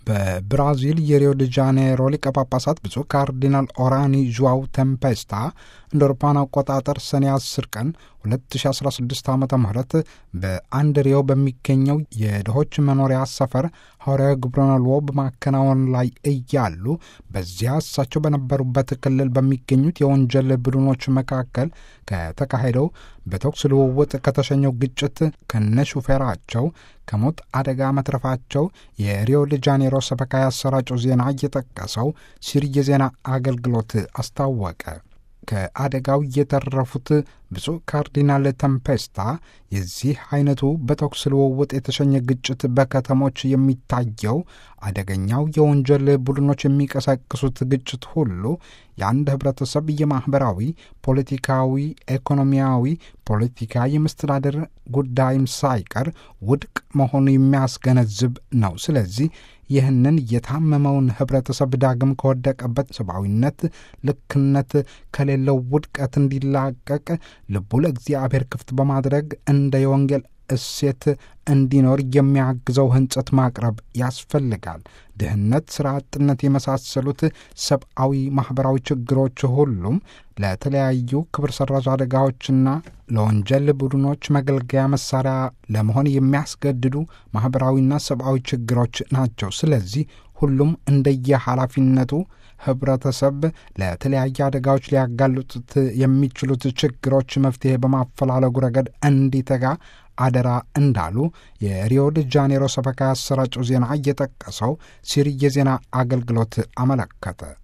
በብራዚል የሪዮ ደ ጃኔሮ ሊቀ ጳጳሳት ብፁዕ ካርዲናል ኦራኒ ዡዋው ተምፔስታ እንደ አውሮፓውያን አቆጣጠር ሰኔ 10 ቀን 2016 ዓ ም በአንድ ሪዮ በሚገኘው የድሆች መኖሪያ ሰፈር ሐዋርያዊ ግብረነልዎ በማከናወን ላይ እያሉ በዚያ እሳቸው በነበሩበት ክልል በሚገኙት የወንጀል ቡድኖች መካከል ከተካሄደው በተኩስ ልውውጥ ከተሸኘው ግጭት ከነ ሹፌራቸው ከሞት አደጋ መትረፋቸው የሪዮ ደ ጃኔሮ ሰበካ ያሰራጨው ዜና እየጠቀሰው ሲሪ የዜና አገልግሎት አስታወቀ። ከአደጋው የተረፉት ብፁዕ ካርዲናል ተምፔስታ የዚህ አይነቱ በተኩስ ልውውጥ የተሸኘ ግጭት በከተሞች የሚታየው አደገኛው የወንጀል ቡድኖች የሚቀሰቅሱት ግጭት ሁሉ የአንድ ህብረተሰብ የማኅበራዊ፣ ፖለቲካዊ፣ ኢኮኖሚያዊ፣ ፖለቲካ የመስተዳደር ጉዳይም ሳይቀር ውድቅ መሆኑ የሚያስገነዝብ ነው። ስለዚህ ይህንን የታመመውን ህብረተሰብ ዳግም ከወደቀበት ሰብአዊነት፣ ልክነት ከሌለው ውድቀት እንዲላቀቅ ልቡ ለእግዚአብሔር ክፍት በማድረግ እንደ የወንጌል እሴት እንዲኖር የሚያግዘው ህንጸት ማቅረብ ያስፈልጋል። ድህነት፣ ስራ አጥነት የመሳሰሉት ሰብአዊ ማኅበራዊ ችግሮች ሁሉም ለተለያዩ ክብር ሰራሽ አደጋዎችና ለወንጀል ቡድኖች መገልገያ መሳሪያ ለመሆን የሚያስገድዱ ማኅበራዊና ሰብአዊ ችግሮች ናቸው። ስለዚህ ሁሉም እንደየ ኃላፊነቱ ህብረተሰብ ለተለያየ አደጋዎች ሊያጋልጡት የሚችሉት ችግሮች መፍትሄ በማፈላለጉ ረገድ እንዲተጋ አደራ እንዳሉ የሪዮ ደ ጃኔሮ ሰበካ ያሰራጨው ዜና እየጠቀሰው ሲሪ የዜና አገልግሎት አመለከተ።